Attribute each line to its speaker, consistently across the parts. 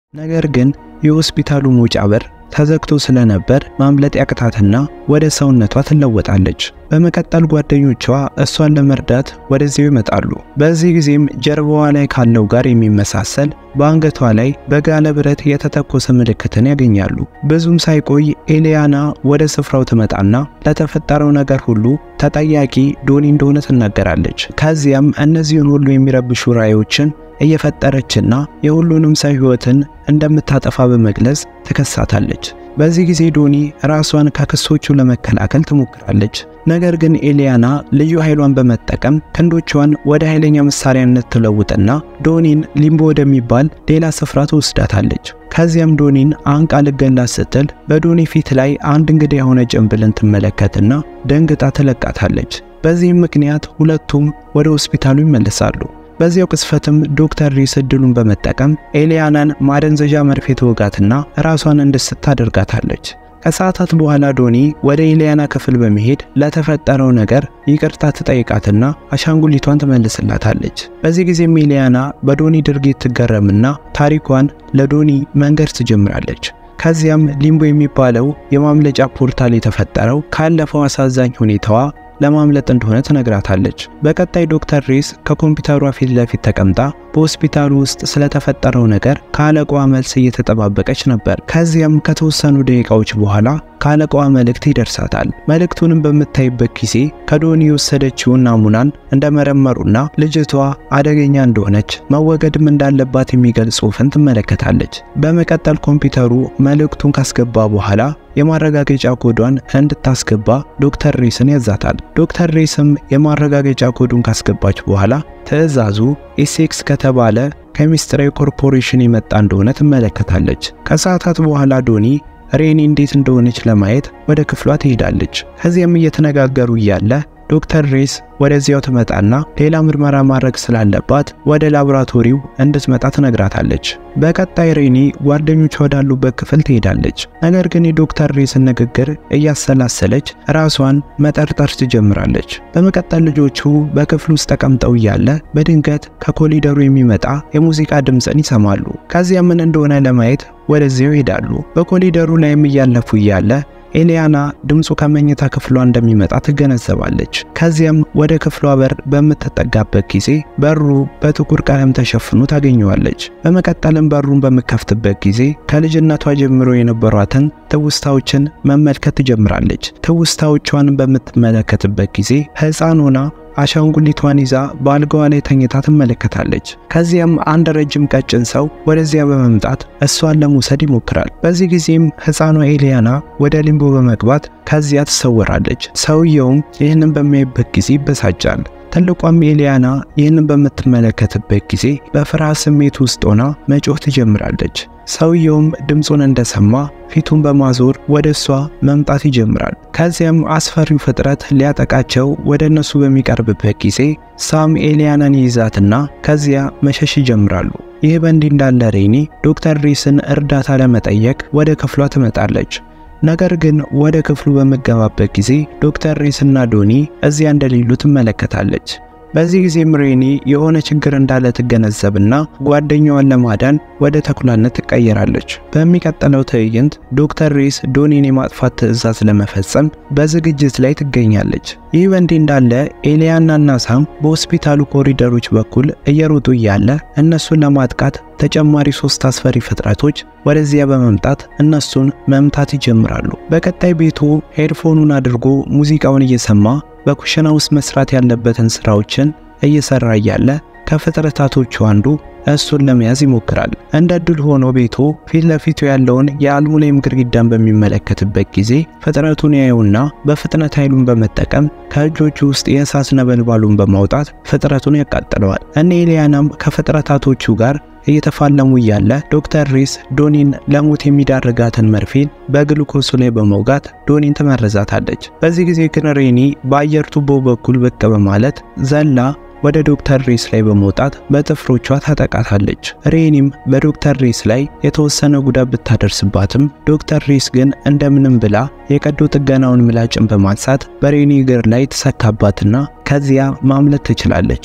Speaker 1: ነገር ግን የሆስፒታሉ መውጫ በር ተዘግቶ ስለነበር ማምለጥ ያቅታትና ወደ ሰውነቷ ትለወጣለች። በመቀጠል ጓደኞቿ እሷን ለመርዳት ወደዚያው ይመጣሉ። በዚህ ጊዜም ጀርባዋ ላይ ካለው ጋር የሚመሳሰል በአንገቷ ላይ በጋለ ብረት የተተኮሰ ምልክትን ያገኛሉ። ብዙም ሳይቆይ ኤሊያና ወደ ስፍራው ትመጣና ለተፈጠረው ነገር ሁሉ ተጠያቂ ዶኒ እንደሆነ ትናገራለች። ከዚያም እነዚህን ሁሉ የሚረብሹ ራእዮችን እየፈጠረችና የሁሉንም ሰው ሕይወትን እንደምታጠፋ በመግለጽ ትከሳታለች። በዚህ ጊዜ ዶኒ ራሷን ከክሶቹ ለመከላከል ትሞክራለች። ነገር ግን ኤሊያና ልዩ ኃይሏን በመጠቀም ክንዶቿን ወደ ኃይለኛ መሳሪያነት ትለውጥና ዶኒን ሊምቦ ወደሚባል ሌላ ስፍራ ትወስዳታለች። ከዚያም ዶኒን አንቃ ልገላት ስትል በዶኒ ፊት ላይ አንድ እንግዳ የሆነ ጭንብልን ትመለከትና ደንግጣ ትለቃታለች። በዚህም ምክንያት ሁለቱም ወደ ሆስፒታሉ ይመለሳሉ። በዚያው ቅስፈትም ዶክተር ሪስ እድሉን በመጠቀም ኤሊያናን ማደንዘዣ መርፌ ትወጋትና ራሷን እንድስት ታደርጋታለች። ከሰዓታት በኋላ ዶኒ ወደ ኤሊያና ክፍል በመሄድ ለተፈጠረው ነገር ይቅርታ ትጠይቃትና አሻንጉሊቷን ትመልስላታለች። በዚህ ጊዜም ኤሊያና በዶኒ ድርጊት ትገረምና ታሪኳን ለዶኒ መንገድ ትጀምራለች። ከዚያም ሊምቦ የሚባለው የማምለጫ ፖርታል የተፈጠረው ካለፈው አሳዛኝ ሁኔታዋ ለማምለጥ እንደሆነ ትነግራታለች። በቀጣይ ዶክተር ሬስ ከኮምፒውተሯ ፊት ለፊት ተቀምጣ በሆስፒታሉ ውስጥ ስለተፈጠረው ነገር ከአለቃዋ መልስ እየተጠባበቀች ነበር። ከዚያም ከተወሰኑ ደቂቃዎች በኋላ ከአለቃዋ መልእክት ይደርሳታል። መልእክቱንም በምታይበት ጊዜ ከዶኒ የወሰደችውን ናሙናን እንደመረመሩና ልጅቷ አደገኛ እንደሆነች መወገድም እንዳለባት የሚገልጽ ጽሑፍን ትመለከታለች። በመቀጠል ኮምፒውተሩ መልእክቱን ካስገባ በኋላ የማረጋገጫ ኮዷን እንድታስገባ ዶክተር ሬስን ያዛታል። ዶክተር ሬስም የማረጋገጫ ኮዱን ካስገባች በኋላ ትዕዛዙ ኤሴክስ ከተባለ ከሚስጥራዊ ኮርፖሬሽን የመጣ እንደሆነ ትመለከታለች። ከሰዓታት በኋላ ዶኒ ሬኒ እንዴት እንደሆነች ለማየት ወደ ክፍሏ ትሄዳለች። ከዚያም እየተነጋገሩ እያለ ዶክተር ሬስ ወደዚያው ትመጣና ሌላ ምርመራ ማድረግ ስላለባት ወደ ላቦራቶሪው እንድትመጣ ትነግራታለች። በቀጣይ ሬኒ ጓደኞቿ ወዳሉበት ክፍል ትሄዳለች። ነገር ግን የዶክተር ሬስን ንግግር እያሰላሰለች ራሷን መጠርጠር ትጀምራለች። በመቀጠል ልጆቹ በክፍል ውስጥ ተቀምጠው እያለ በድንገት ከኮሊደሩ የሚመጣ የሙዚቃ ድምፅን ይሰማሉ። ከዚያ ምን እንደሆነ ለማየት ወደዚያው ይሄዳሉ። በኮሊደሩ ላይም እያለፉ እያለ ኤሊያና ድምፁ ከመኝታ ክፍሏ እንደሚመጣ ትገነዘባለች። ከዚያም ወደ ክፍሏ በር በምትጠጋበት ጊዜ በሩ በጥቁር ቀለም ተሸፍኖ ታገኘዋለች። በመቀጠልም በሩን በምከፍትበት ጊዜ ከልጅነቷ ጀምሮ የነበሯትን ትውስታዎችን መመልከት ትጀምራለች። ትውስታዎቿን በምትመለከትበት ጊዜ ሕፃን ሆና አሻንጉሊቷን ይዛ በአልጋዋ ላይ ተኝታ ትመለከታለች። ከዚያም አንድ ረጅም ቀጭን ሰው ወደዚያ በመምጣት እሷን ለመውሰድ ይሞክራል። በዚህ ጊዜም ሕፃኗ ኤሊያና ወደ ሊምቦ በመግባት ከዚያ ትሰወራለች። ሰውየውም ይህንን በሚያይበት ጊዜ ይበሳጫል። ትልቋም ኤሊያና ይህንን በምትመለከትበት ጊዜ በፍርሃት ስሜት ውስጥ ሆና መጮህ ትጀምራለች። ሰውየውም ድምፁን እንደሰማ ፊቱን በማዞር ወደ እሷ መምጣት ይጀምራል። ከዚያም አስፈሪው ፍጥረት ሊያጠቃቸው ወደ እነሱ በሚቀርብበት ጊዜ ሳም ኤሊያናን ይይዛትና ከዚያ መሸሽ ይጀምራሉ። ይህ በእንዲህ እንዳለ ሬኒ ዶክተር ሪስን እርዳታ ለመጠየቅ ወደ ክፍሏ ትመጣለች። ነገር ግን ወደ ክፍሉ በምገባበት ጊዜ ዶክተር ሬስና ዶኒ እዚያ እንደሌሉ ትመለከታለች። በዚህ ጊዜም ሬኒ የሆነ ችግር እንዳለ ትገነዘብና ጓደኛዋን ለማዳን ወደ ተኩላነት ትቀየራለች። በሚቀጥለው ትዕይንት ዶክተር ሬስ ዶኒን የማጥፋት ትዕዛዝ ለመፈጸም በዝግጅት ላይ ትገኛለች። ይህ በእንዲህ እንዳለ ኤሊያናና ሳም በሆስፒታሉ ኮሪደሮች በኩል እየሮጡ እያለ እነሱን ለማጥቃት ተጨማሪ ሶስት አስፈሪ ፍጥረቶች ወደዚያ በመምጣት እነሱን መምታት ይጀምራሉ። በቀጣይ ቤቱ ሄድፎኑን አድርጎ ሙዚቃውን እየሰማ በኩሽና ውስጥ መስራት ያለበትን ስራዎችን እየሰራ እያለ ከፍጥረታቶቹ አንዱ እሱን ለመያዝ ይሞክራል። እንደ እድል ሆኖ ቤቱ ፊት ለፊቱ ያለውን የአልሙኒየም ግድግዳን በሚመለከትበት ጊዜ ፍጥረቱን ያየውና በፍጥነት ኃይሉን በመጠቀም ከእጆቹ ውስጥ የእሳት ነበልባሉን በማውጣት ፍጥረቱን ያቃጥለዋል። እነ ኤሊያናም ከፍጥረታቶቹ ጋር እየተፋለሙ እያለ ዶክተር ሪስ ዶኒን ለሞት የሚዳርጋትን መርፌን በግሉኮሱ ላይ በመውጋት ዶኒን ትመርዛታለች። በዚህ ጊዜ ግን ሬኒ በአየር ቱቦ በኩል ብቅ በማለት ዘላ ወደ ዶክተር ሬስ ላይ በመውጣት በጥፍሮቿ ታጠቃታለች። ሬኒም በዶክተር ሬስ ላይ የተወሰነ ጉዳት ብታደርስባትም ዶክተር ሬስ ግን እንደምንም ብላ የቀዶ ጥገናውን ምላጭን በማንሳት በሬኒ እግር ላይ ትሰካባትና ከዚያ ማምለጥ ትችላለች።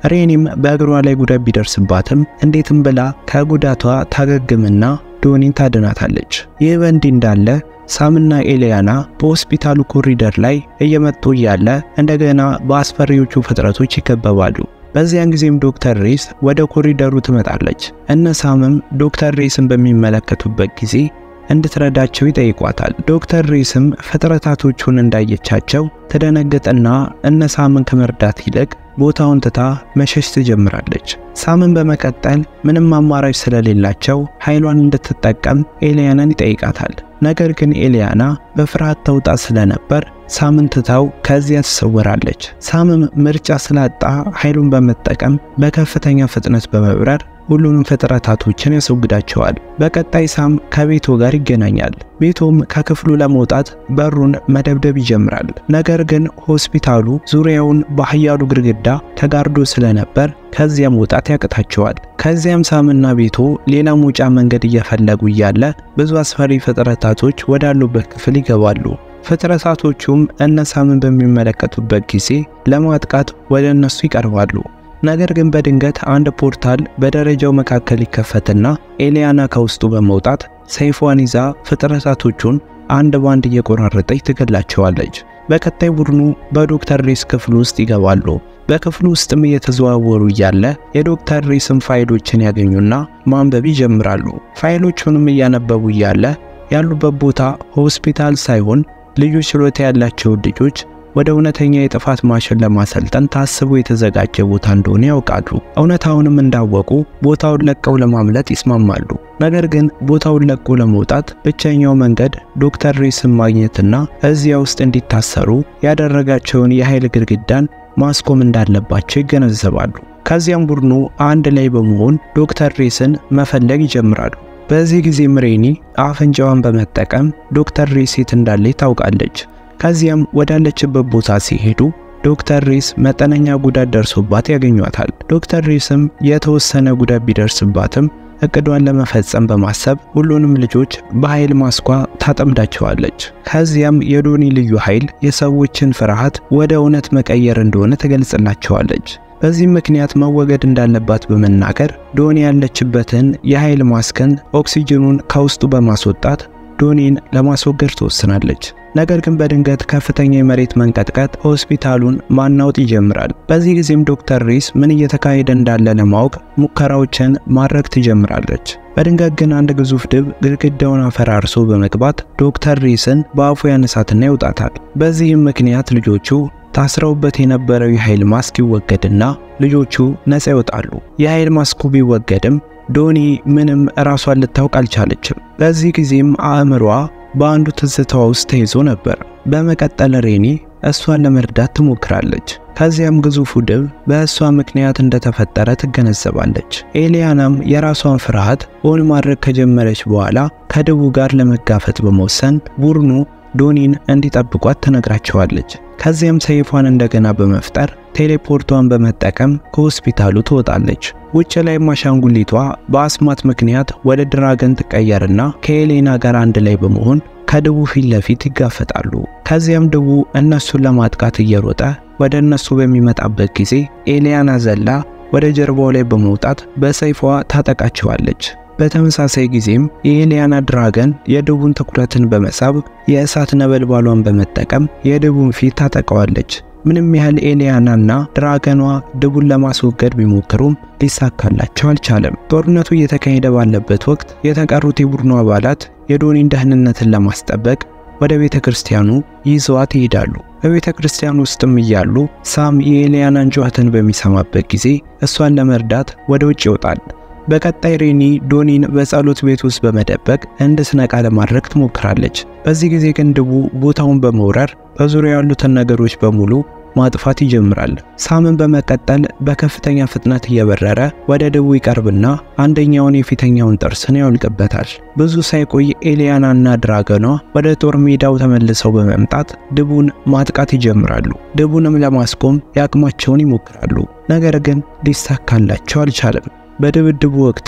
Speaker 1: ሬኒም በእግሯ ላይ ጉዳት ቢደርስባትም እንዴትም ብላ ከጉዳቷ ታገግምና ዶኒን ታድናታለች። ይህ በእንዲህ እንዳለ ሳምና ኤሊያና በሆስፒታሉ ኮሪደር ላይ እየመጡ እያለ እንደገና በአስፈሪዎቹ ፍጥረቶች ይከበባሉ። በዚያን ጊዜም ዶክተር ሬስ ወደ ኮሪደሩ ትመጣለች። እነ ሳምም ዶክተር ሬስን በሚመለከቱበት ጊዜ እንድትረዳቸው ይጠይቋታል። ዶክተር ሬስም ፍጥረታቶቹን እንዳየቻቸው ትደነግጥና እነ ሳምን ከመርዳት ይልቅ ቦታውን ትታ መሸሽ ትጀምራለች። ሳምን በመቀጠል ምንም አማራጭ ስለሌላቸው ኃይሏን እንድትጠቀም ኤሊያናን ይጠይቃታል። ነገር ግን ኤሊያና በፍርሃት ተውጣ ስለነበር ሳምን ትታው ከዚያ ትሰወራለች። ሳምም ምርጫ ስላጣ ኃይሉን በመጠቀም በከፍተኛ ፍጥነት በመብረር ሁሉንም ፍጥረታቶችን ያስወግዳቸዋል። በቀጣይ ሳም ከቤቶ ጋር ይገናኛል። ቤቶም ከክፍሉ ለመውጣት በሩን መደብደብ ይጀምራል። ነገር ግን ሆስፒታሉ ዙሪያውን በኃያሉ ግድግዳ ተጋርዶ ስለነበር ከዚያ መውጣት ያቅታቸዋል። ከዚያም ሳምና ቤቶ ሌላ መውጫ መንገድ እየፈለጉ እያለ ብዙ አስፈሪ ፍጥረታቶች ወዳሉበት ክፍል ይገባሉ። ፍጥረታቶቹም እነ ሳምን በሚመለከቱበት ጊዜ ለማጥቃት ወደ እነሱ ይቀርባሉ። ነገር ግን በድንገት አንድ ፖርታል በደረጃው መካከል ይከፈትና ኤሊያና ከውስጡ በመውጣት ሰይፏን ይዛ ፍጥረታቶቹን አንድ ባንድ እየቆራረጠች ትገላቸዋለች። በቀጣይ ቡድኑ በዶክተር ሬስ ክፍል ውስጥ ይገባሉ። በክፍሉ ውስጥም እየተዘዋወሩ እያለ የዶክተር ሬስን ፋይሎችን ያገኙና ማንበብ ይጀምራሉ። ፋይሎቹንም እያነበቡ እያለ ያሉበት ቦታ ሆስፒታል ሳይሆን ልዩ ችሎታ ያላቸውን ልጆች ወደ እውነተኛ የጥፋት ማሽን ለማሰልጠን ታስቦ የተዘጋጀ ቦታ እንደሆነ ያውቃሉ። እውነታውንም እንዳወቁ ቦታውን ለቀው ለማምለጥ ይስማማሉ። ነገር ግን ቦታውን ለቆ ለመውጣት ብቸኛው መንገድ ዶክተር ሬስን ማግኘትና እዚያ ውስጥ እንዲታሰሩ ያደረጋቸውን የኃይል ግድግዳን ማስቆም እንዳለባቸው ይገነዘባሉ። ከዚያም ቡድኑ አንድ ላይ በመሆን ዶክተር ሬስን መፈለግ ይጀምራሉ። በዚህ ጊዜም ሬኒ አፍንጫዋን በመጠቀም ዶክተር ሬስ የት እንዳለች ታውቃለች። ከዚያም ወዳለችበት ቦታ ሲሄዱ ዶክተር ሬስ መጠነኛ ጉዳት ደርሶባት ያገኟታል። ዶክተር ሬስም የተወሰነ ጉዳት ቢደርስባትም እቅዷን ለመፈጸም በማሰብ ሁሉንም ልጆች በኃይል ማስኳ ታጠምዳቸዋለች። ከዚያም የዶኒ ልዩ ኃይል የሰዎችን ፍርሃት ወደ እውነት መቀየር እንደሆነ ትገልጽላቸዋለች። በዚህም ምክንያት መወገድ እንዳለባት በመናገር ዶኒ ያለችበትን የኃይል ማስክን ኦክሲጅኑን ከውስጡ በማስወጣት ዶኒን ለማስወገድ ትወስናለች። ነገር ግን በድንገት ከፍተኛ የመሬት መንቀጥቀጥ ሆስፒታሉን ማናወጥ ይጀምራል። በዚህ ጊዜም ዶክተር ሬስ ምን እየተካሄደ እንዳለ ለማወቅ ሙከራዎችን ማድረግ ትጀምራለች። በድንገት ግን አንድ ግዙፍ ድብ ግድግዳውን አፈራርሶ በመግባት ዶክተር ሬስን በአፉ ያነሳትና ይውጣታል። በዚህም ምክንያት ልጆቹ ታስረውበት የነበረው የኃይል ማስክ ይወገድና ልጆቹ ነፃ ይወጣሉ። የኃይል ማስኩ ቢወገድም ዶኒ ምንም ራሷን ልታውቅ አልቻለችም። በዚህ ጊዜም አእምሯ በአንዱ ትዝታዋ ውስጥ ተይዞ ነበር። በመቀጠል ሬኒ እሷን ለመርዳት ትሞክራለች። ከዚያም ግዙፉ ድብ በእሷ ምክንያት እንደተፈጠረ ትገነዘባለች። ኤሊያናም የራሷን ፍርሃት ኦን ማድረግ ከጀመረች በኋላ ከድቡ ጋር ለመጋፈጥ በመወሰን ቡድኑ ዶኒን እንዲጠብቋት ትነግራቸዋለች። ከዚያም ሰይፏን እንደገና በመፍጠር ቴሌፖርቷን በመጠቀም ከሆስፒታሉ ትወጣለች። ውጭ ላይ አሻንጉሊቷ በአስማት ምክንያት ወደ ድራገን ትቀየርና ከኤሌና ጋር አንድ ላይ በመሆን ከድቡ ፊት ለፊት ይጋፈጣሉ። ከዚያም ድቡ እነሱን ለማጥቃት እየሮጠ ወደ እነሱ በሚመጣበት ጊዜ ኤሊያና ዘላ ወደ ጀርባው ላይ በመውጣት በሰይፏ ታጠቃቸዋለች። በተመሳሳይ ጊዜም የኤሊያና ድራገን የድቡን ትኩረትን በመሳብ የእሳት ነበልባሏን በመጠቀም የድቡን ፊት ታጠቀዋለች። ምንም ያህል ኤሊያናና ድራገኗ ድቡን ለማስወገድ ቢሞክሩም ሊሳካላቸው አልቻለም። ጦርነቱ እየተካሄደ ባለበት ወቅት የተቀሩት የቡድኑ አባላት የዶኒን ደህንነትን ለማስጠበቅ ወደ ቤተ ክርስቲያኑ ይዘዋት ይሄዳሉ። በቤተ ክርስቲያን ውስጥም እያሉ ሳም የኤሊያናን ጩኸትን በሚሰማበት ጊዜ እሷን ለመርዳት ወደ ውጭ ይወጣል። በቀጣይ ሬኒ ዶኒን በጸሎት ቤት ውስጥ በመደበቅ እንድትነቃ ለማድረግ ትሞክራለች። በዚህ ጊዜ ግን ድቡ ቦታውን በመውረር በዙሪያ ያሉትን ነገሮች በሙሉ ማጥፋት ይጀምራል። ሳምን በመቀጠል በከፍተኛ ፍጥነት እየበረረ ወደ ድቡ ይቀርብና አንደኛውን የፊተኛውን ጥርስን ያውልቅበታል። ብዙ ሳይቆይ ኤሊያናና ድራገኗ ወደ ጦር ሜዳው ተመልሰው በመምጣት ድቡን ማጥቃት ይጀምራሉ። ድቡንም ለማስቆም የአቅማቸውን ይሞክራሉ። ነገር ግን ሊሳካላቸው አልቻለም። በድብድቡ ወቅትም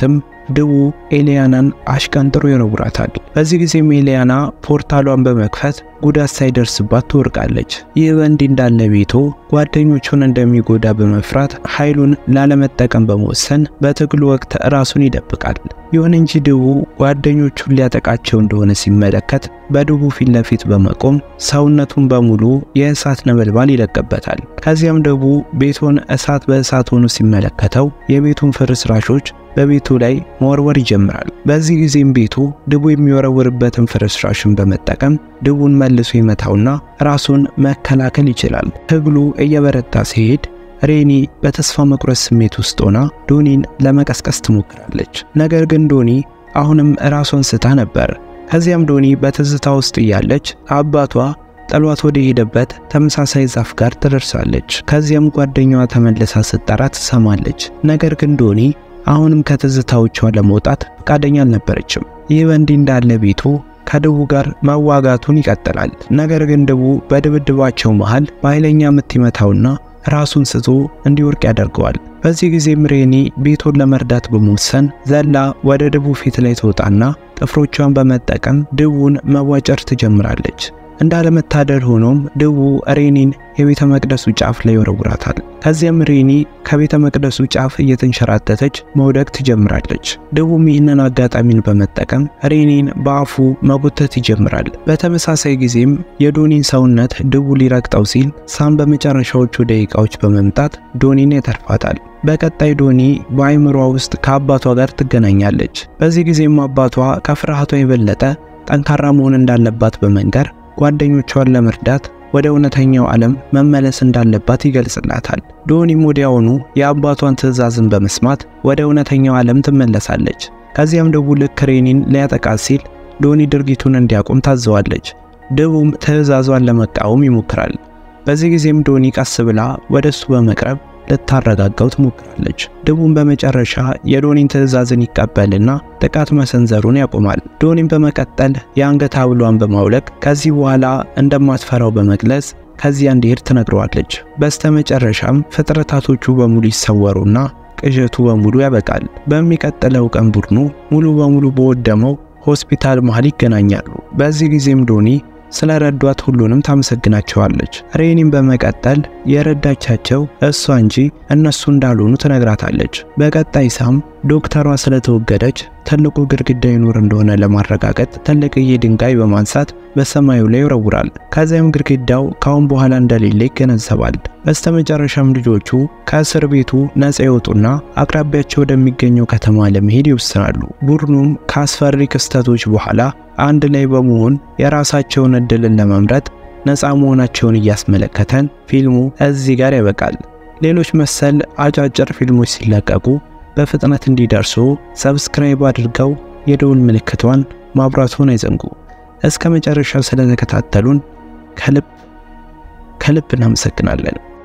Speaker 1: ድቡ ኤሊያናን አሽቀንጥሮ ይወረውራታል። በዚህ ጊዜም ኤሊያና ፖርታሏን በመክፈት ጉዳት ሳይደርስባት ትወርቃለች። ይህ በእንዲህ እንዳለ ቤቶ ጓደኞቹን እንደሚጎዳ በመፍራት ኃይሉን ላለመጠቀም በመወሰን በትግሉ ወቅት ራሱን ይደብቃል። ይሁን እንጂ ድቡ ጓደኞቹን ሊያጠቃቸው እንደሆነ ሲመለከት በድቡ ፊት ለፊት በመቆም ሰውነቱን በሙሉ የእሳት ነበልባል ይለቅበታል። ከዚያም ድቡ ቤቱን እሳት በእሳት ሆኖ ሲመለከተው የቤቱን ፍርስራሾች በቤቱ ላይ መወርወር ይጀምራል። በዚህ ጊዜም ቤቱ ድቡ የሚወረውርበትን ፍርስራሽን በመጠቀም ድቡን መልሶ ይመታውና ራሱን መከላከል ይችላል። ትግሉ እየበረታ ሲሄድ ሬኒ በተስፋ መቁረጥ ስሜት ውስጥ ሆና ዶኒን ለመቀስቀስ ትሞክራለች። ነገር ግን ዶኒ አሁንም ራሷን ስታ ነበር። ከዚያም ዶኒ በትዝታ ውስጥ እያለች አባቷ ጥሏት ወደ ሄደበት ተመሳሳይ ዛፍ ጋር ትደርሳለች። ከዚያም ጓደኛዋ ተመልሳ ስትጠራ ትሰማለች። ነገር ግን ዶኒ አሁንም ከትዝታዎቿ ለመውጣት ፈቃደኛ አልነበረችም። ይህ በእንዲህ እንዳለ ቤቱ ከድቡ ጋር መዋጋቱን ይቀጥላል። ነገር ግን ድቡ በድብድባቸው መሃል በኃይለኛ ምት ይመታውና ራሱን ስቶ እንዲወርቅ ያደርገዋል። በዚህ ጊዜም ሬኒ ቤቶን ለመርዳት በመወሰን ዘላ ወደ ድቡ ፊት ላይ ትወጣና ጥፍሮቿን በመጠቀም ድቡን መዋጨር ትጀምራለች። እንዳለመታደል ሆኖም ድቡ ሬኒን የቤተ መቅደሱ ጫፍ ላይ ይወረውራታል። ከዚያም ሬኒ ከቤተ መቅደሱ ጫፍ እየተንሸራተተች መውደቅ ትጀምራለች። ድቡም ይህንን አጋጣሚን በመጠቀም ሬኒን በአፉ መጎተት ይጀምራል። በተመሳሳይ ጊዜም የዶኒን ሰውነት ድቡ ሊረግጠው ሲል ሳም በመጨረሻዎቹ ደቂቃዎች በመምጣት ዶኒን ያተርፋታል። በቀጣይ ዶኒ በአይምሯ ውስጥ ከአባቷ ጋር ትገናኛለች። በዚህ ጊዜም አባቷ ከፍርሃቷ የበለጠ ጠንካራ መሆን እንዳለባት በመንገር ጓደኞቿን ለመርዳት ወደ እውነተኛው ዓለም መመለስ እንዳለባት ይገልጽላታል። ዶኒም ወዲያውኑ የአባቷን ትዕዛዝን በመስማት ወደ እውነተኛው ዓለም ትመለሳለች። ከዚያም ድቡ ልክ ሬኒን ሊያጠቃት ሲል ዶኒ ድርጊቱን እንዲያቆም ታዘዋለች። ድቡም ትዕዛዟን ለመቃወም ይሞክራል። በዚህ ጊዜም ዶኒ ቀስ ብላ ወደ እሱ በመቅረብ ልታረጋጋው ትሞክራለች። ድቡም በመጨረሻ የዶኒን ትዕዛዝን ይቀበልና ጥቃት መሰንዘሩን ያቆማል። ዶኒም በመቀጠል የአንገት ሐብሏን በማውለቅ ከዚህ በኋላ እንደማትፈራው በመግለጽ ከዚያ እንዲሄድ ትነግረዋለች። በስተመጨረሻም ፍጥረታቶቹ በሙሉ ይሰወሩና ቅዠቱ በሙሉ ያበቃል። በሚቀጥለው ቀን ቡድኑ ሙሉ በሙሉ በወደመው ሆስፒታል መሃል ይገናኛሉ። በዚህ ጊዜም ዶኒ ስለ ረዷት ሁሉንም ታመሰግናቸዋለች። ሬኒም በመቀጠል የረዳቻቸው እሷ እንጂ እነሱ እንዳልሆኑ ትነግራታለች። በቀጣይ ሳም ዶክተሯ ስለተወገደች ትልቁ ግድግዳ ይኖር እንደሆነ ለማረጋገጥ ትልቅዬ ድንጋይ በማንሳት በሰማዩ ላይ ይወረውራል። ከዚያም ግድግዳው ካሁን በኋላ እንደሌለ ይገነዘባል። በስተመጨረሻም ልጆቹ ከእስር ቤቱ ነፃ ይወጡና አቅራቢያቸው ወደሚገኘው ከተማ ለመሄድ ይወስናሉ። ቡድኑም ከአስፈሪ ክስተቶች በኋላ አንድ ላይ በመሆን የራሳቸውን እድልን ለመምረጥ ነፃ መሆናቸውን እያስመለከተን ፊልሙ እዚህ ጋር ያበቃል። ሌሎች መሰል አጫጭር ፊልሞች ሲለቀቁ በፍጥነት እንዲደርሱ ሰብስክራይብ አድርገው የደውል ምልክቷን ማብራቱን አይዘንጉ። እስከ መጨረሻው ስለተከታተሉን ከልብ ከልብ እናመሰግናለን።